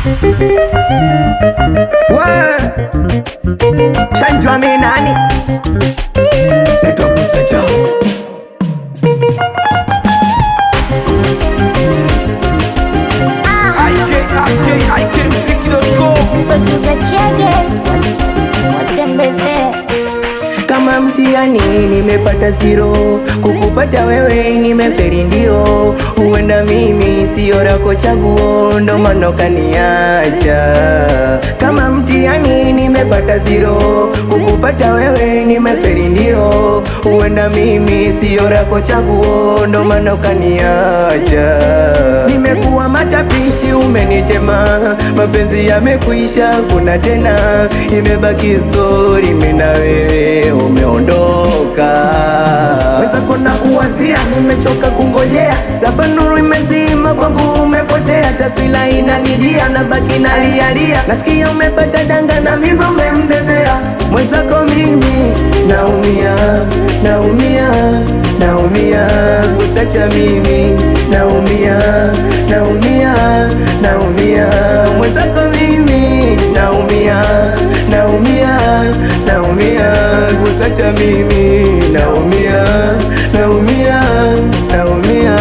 We Shanjwa mi nani Naitwa Busaja Producer Chege watembezee Kama mtihani nimepata zero, kukupata wewe nimeferi ndio. Huenda mimi sio rako chaguo, ndo maana ukaniacha. Kama mtihani nimepata zero, kukupata wewe nimeferi ndio. Huenda mimi sio rako chaguo, ndo maana ukaniacha. Nimekuwa matapishi, umenitema, mapenzi yamekuisha, kuna tena, imebaki story, mimi na wewe umeondoka. Weza kona kuwazia, nimechoka kungojea, lafa nuru imezima kwangu, umepotea, taswira inanijia, na baki nalialia, nasikia umepata danga na mimi umembebea mwenzako, mimi naumia, naumia, naumia, kusacha mimi naumia, naumia, naumia, mwenzako mimi naumia, naumia, naumia, kusacha mimi naumia, naumia, naumia.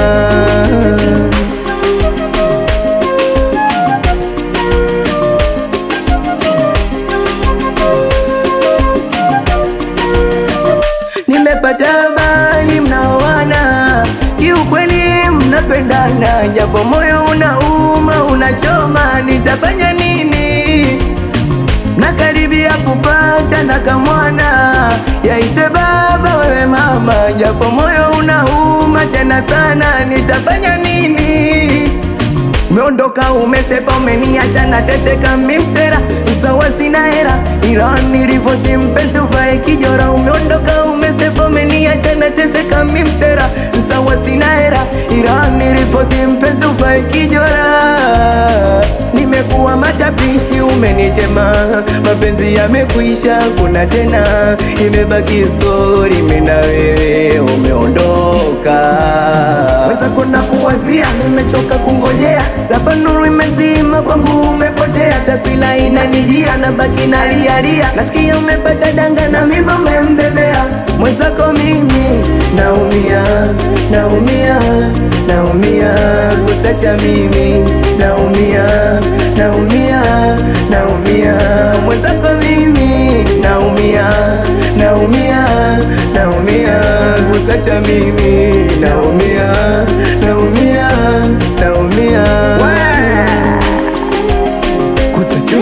Nimepata habari mnaoana, kiukweli mnapendana, japo moyo unauma, unachoma, nitafanya nini? Nakaribia kupata na kamwana, yaite baba wewe mama, japo moyo unauma tena sana, nitafanya nini? Umeondoka umesepa, umeniacha nateseka, mimsera sawa, sina hera, ila nilivyosi mpenzi uvae kijora. Umeondoka umesepa, umeniacha nateseka, mimsera sawa, sina hera, ila nilivyosi mpenzi uvae kijora. Nimekuwa matapishi, umenitema, mapenzi yamekuisha, kuna tena, imebaki story, mimi na wewe umeondoka. Weza kona kuwazia, nimechoka kungojea, lafa nuru imezima kwangu, umepotea, taswira inanijia, na baki nalialia, nasikia umepata danga na mimi umembebea mwenzako, mimi naumia, naumia, naumia, kusacha mimi naumia, naumia, naumia, mwenzako mimi naumia, naumia, naumia, kusacha mimi naumia, naumia, naumia, kusacha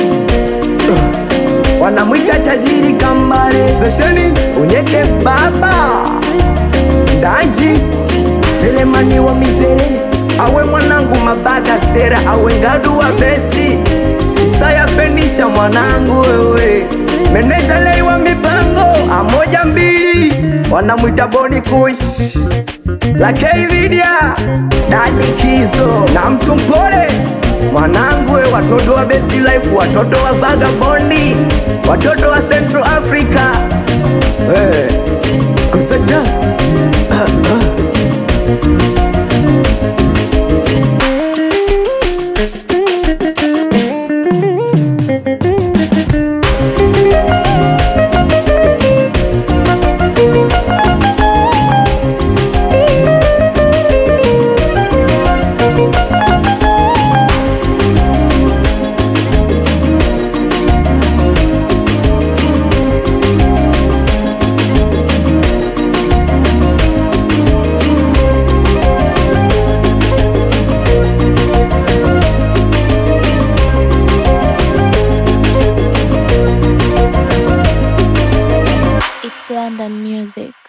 wanamwita tajiri kambale zesheni unyeke baba ndaji selemani wa mizere awe mwanangu mabaga sera awe ngadu wa besti isaya fenicha mwanangu wewe meneja lei wa mipango amoja mbili wanamwita boni kush lakei vidia dadi kizo na mtu mpole mwanangu we watoto wa best life watoto wa vagabondi watoto wa central africa hey. kusacha ah, ah. It's London music